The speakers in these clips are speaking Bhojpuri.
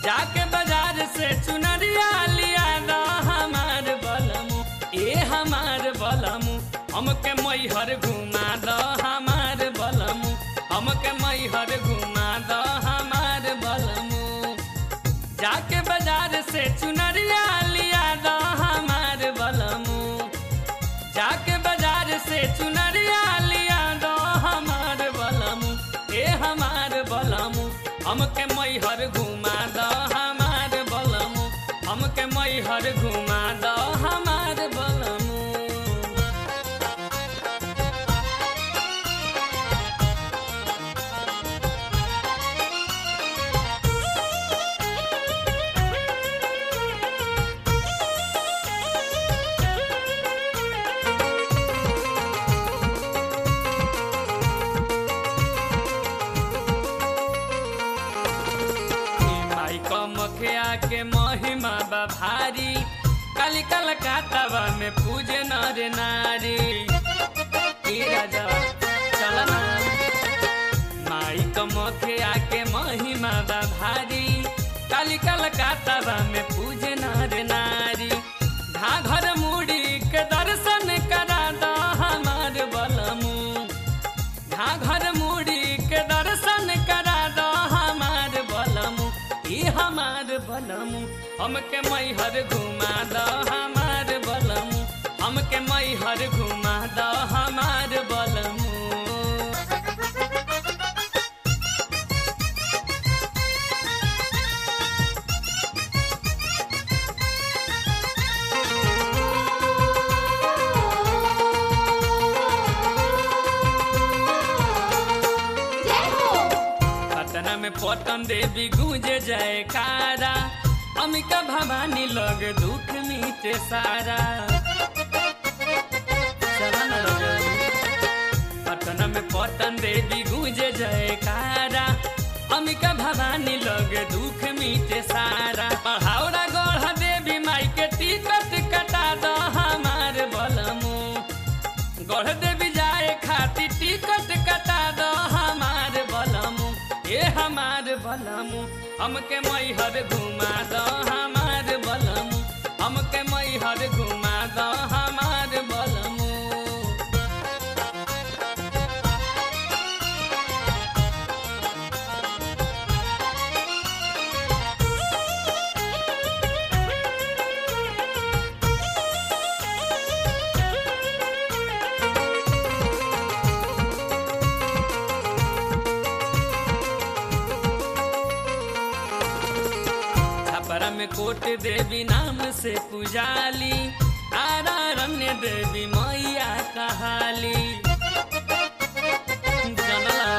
जाके बाजार से चुनरिया लिया दा हमार बलमु ए हमार बलमु हमके मैहर घुमा द हमार बलमु हमके मैहर घुमा द हमार बलमु जाके बाजार से चुनरिया लिया द हमार बलमु जाके बाजार से चुनरिया लिया दो हमार बलमु ए हमार बलमु हमके मैहर घुमा दो हमार बलमु हमके मैहर घुमा दो हमार बलमु माई कमखिया के महिमा बा भारी काली कलकत्ता में पूजे नर नारी ई राजा चल ना माई कमखिया के महिमा बा भारी काली कलकत्ता में पूजे नर नारी घाघर मुड़ी के दर्शन करा द हमार बलमू घाघर मुड़ी के दर्शन करा दो हमार बलमु ई हमार बलमु हमके मैहर घुमा दो हमार बलमु हमके मैहर घुमा दो हमार बलमु जय हो पटना में पटन देवी गूंजे जयकारा अमिका भवानी लग दुख मीटे सारा चला ना रजनी। पटना में पटन देवी गूंजे जयकारा अमिका भवानी लग दुख मीटे सारा पहाड़ा गढ़ देवी माई के टिकट कटा दो हमार बलमू गढ़ देवी जाए खातिर टिकट कटा दो हमार बलमू ए हमार बलमू हमके मैहर घुमा दो हमार बलमू हमके मैहर घुमा दो हमार बलमू छपरा में कोट देवी नाम से पुजाली तारा रम्य देवी मैया कहाली जनला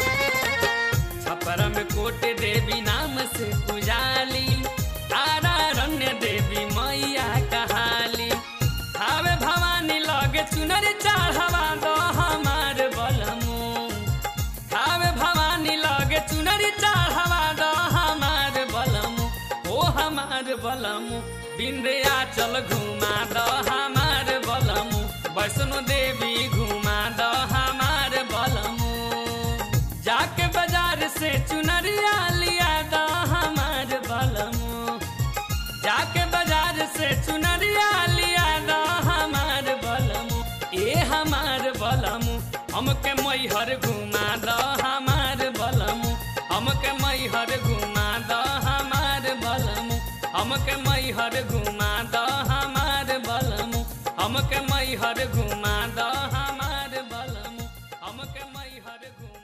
छपरा में कोट देवी नाम से पुजाली तारा रम्य देवी मैया कहाली हावे भवानी लगे चुनर चढ़वा दो हमार बलमू हावे भवानी लगे चुनरी चढ़वा दो हमार बलमु ओ हमार बलमु विंध्याचल घुमा दो हमार बलमु वैष्णो देवी घुमा दो हमार बलमु जाके बाजार से चुनरिया लिया दो हमार बलमु जाके बाजार से चुनरिया लिया दो हमार बलमु ए हमार बलमु हमके मैहर घुमा दो हमार बलमु हमके मैहर घुमा दो हमार बलमु हमके मैहर घुमा दो हमार बलमु हमके मैहर घुमा दो हमार बलमु हमके मैहर घुमा